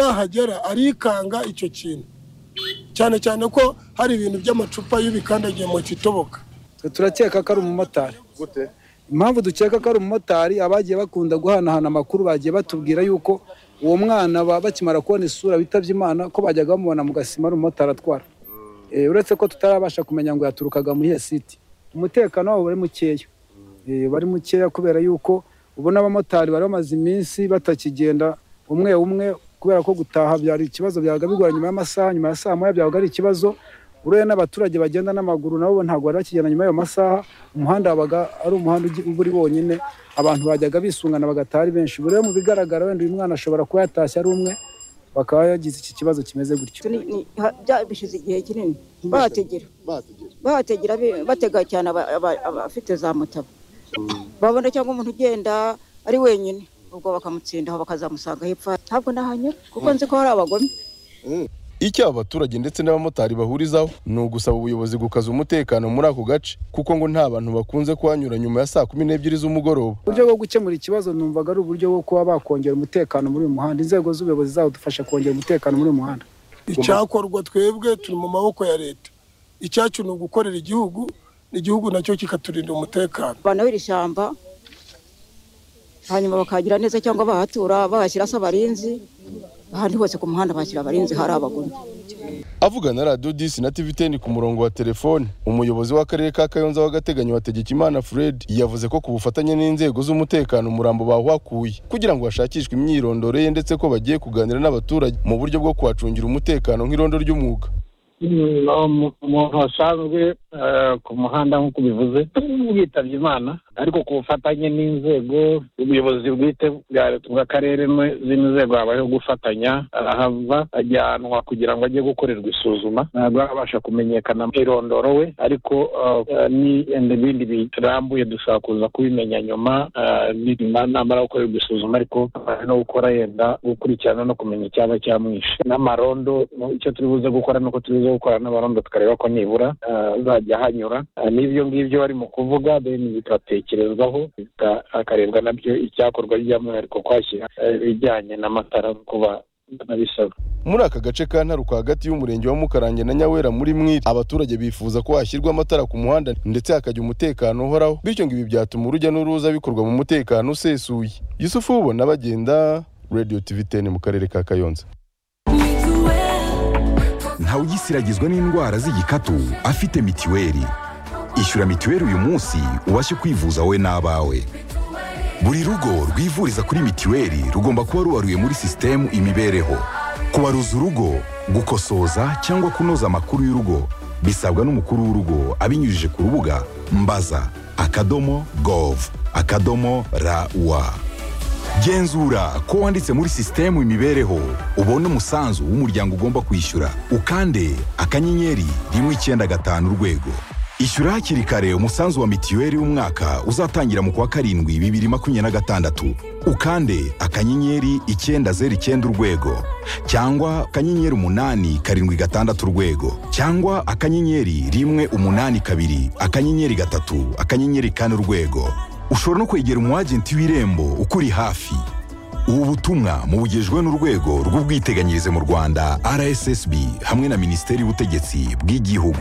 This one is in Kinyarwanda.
nahagera arikanga icyo kintu cyane cyane ko hari ibintu by'amacupa y'ubikandagiye mu kitoboka twe turakeka ko ari umumotari gute impamvu dukeka ko ari umumotari abagiye bakunda guhanahana amakuru bagiye batubwira yuko uwo mwana baba bakimara kubona isura bitabye imana ko bajyaga bamubona mu gasima ari umumotari atwara Eh, uretse ko tutarabasha kumenya ngo yaturukaga mu iyihe siti umutekano wabo wari mukeya Eh, bari mukeya kubera yuko ubona abamotari bari bamaze iminsi batakigenda umwe umwe kubera ko gutaha byari ikibazo byabaga bigora nyuma y'amasaha nyuma ya saa moya byabaga ari ikibazo ureba n'abaturage bagenda n'amaguru nabo ntabwo bari bakigenda nyuma y'ayo masaha umuhanda wabaga ari umuhanda ugi- uba uri wonyine abantu bajyaga bisungana bagataha ari benshi ubu rero mu bigaragara wenda uyu mwana ashobora kuba yatashye ari umwe bakaba yagize iki kibazo kimeze gutyo Turi- ni- ha- bya- bishize igihe kinini bahategera bategera bahategera bi- batega cyane aba- aba- abafite za mutaba babona cyangwa umuntu ugenda ari wenyine ubwo bakamutsindaho bakazamusanga hepfo ntabwo nahanyura kuko nzi ko hari abagome icyo abaturage ndetse n'abamotari bahurizaho ni ugusaba ubuyobozi gukaza umutekano muri ako gace kuko ngo nta bantu bakunze kuhanyura nyuma ya saa kumi n'ebyiri z'umugoroba uburyo bwo gukemura ikibazo numvaga ari uburyo bwo kuba bakongera umutekano muri uyu muhanda inzego z'ubuyobozi zadufasha kongera umutekano muri uyu muhanda icyakorwa twebwe turi mu maboko ya leta icyacu ni ugukorera igihugu igihugu nacyo kikaturinda umutekano abantu b'iri shyamba hanyuma bakagira neza cyangwa bahatura bahashyira se abarinzi ahandi hose ku muhanda bashyira abarinzi hari abagome avuga na radiyo disi na tivi teni ku murongo wa telefone umuyobozi w'akarere ka kayonza w'agateganyo hategekimana fred yavuze ko ku bufatanye n'inzego z'umutekano umurambo bawuhakuye kugira ngo hashakishwe imyirondoro ye ndetse ko bagiye kuganira n'abaturage mu buryo bwo kuhacungira umutekano nk'irondo ry'umwuga Mm, um- umuntu wasanzwe eh, ku muhanda nk'uko ubivuze yitabye imana ariko ku bufatanye n'inzego ubuyobozi bwite bwa leta bw'akarere n'u- zino nzego habayeho gufatanya arahava ajyanwa kugira ngo ajye gukorerwa isuzuma ntabwo abasha kumenyekana irondoro we ariko eh, ni ibindi birambuye dushobora kuza kubimenya nyuma eh, nibima namara gukorerwa isuzuma ariko eh, no gukora yenda gukurikirana no kumenya icyaba cyamwishe n'amarondo no- icyo turi buze gukora ni uko turi buze gukorana n'abarondo tukareba ko nibura eh, azajya hanyura Eh, n'ibyo ngibyo barimo kuvuga then bigatekerezwaho bika- hakarebwa nabyo icyakorwa by'umwihariko kwashyira eh, ibijyanye n'amatara kuba nabisabwa muri aka gace ka ntaruka hagati y'umurenge wa mukarange na nyawera muri mwiri abaturage bifuza ko hashyirwa amatara ku muhanda ndetse hakajya umutekano uhoraho bityo ngo ibi byatuma urujya n'uruza bikorwa mu mutekano usesuye yusufu ubona bagenda radio tv teni mu karere ka kayonza ntawugisiragizwa n'indwara z'igikatu afite mitiweli ishyura mitiweli uyu munsi ubashe kwivuza wowe n'abawe buri rugo rwivuriza kuri mitiweli rugomba kuba rubaruye muri sisitemu imibereho kubaruza urugo gukosoza cyangwa kunoza amakuru y'urugo bisabwa n'umukuru w'urugo abinyujije ku rubuga mbaza akadomo gov akadomo rawa genzura ko wanditse muri sisitemu imibereho ubone umusanzu w'umuryango ugomba kwishyura ukande akanyenyeri rimwe icyenda gatanu urwego ishyura hakiri kare umusanzu wa mitiweli w'umwaka uzatangira mu kwa karindwi bibiri makumyabiri na gatandatu ukande akanyenyeri icyenda zeru icyenda urwego cyangwa akanyenyeri umunani karindwi gatandatu urwego cyangwa akanyenyeri rimwe umunani kabiri akanyenyeri gatatu akanyenyeri kane urwego ushobora no kwegera umwagenti w'irembo ukuri hafi ubu butumwa mubugejwe n'urwego rw'ubwiteganyirize mu rwanda rssb hamwe na minisiteri y'ubutegetsi bw'igihugu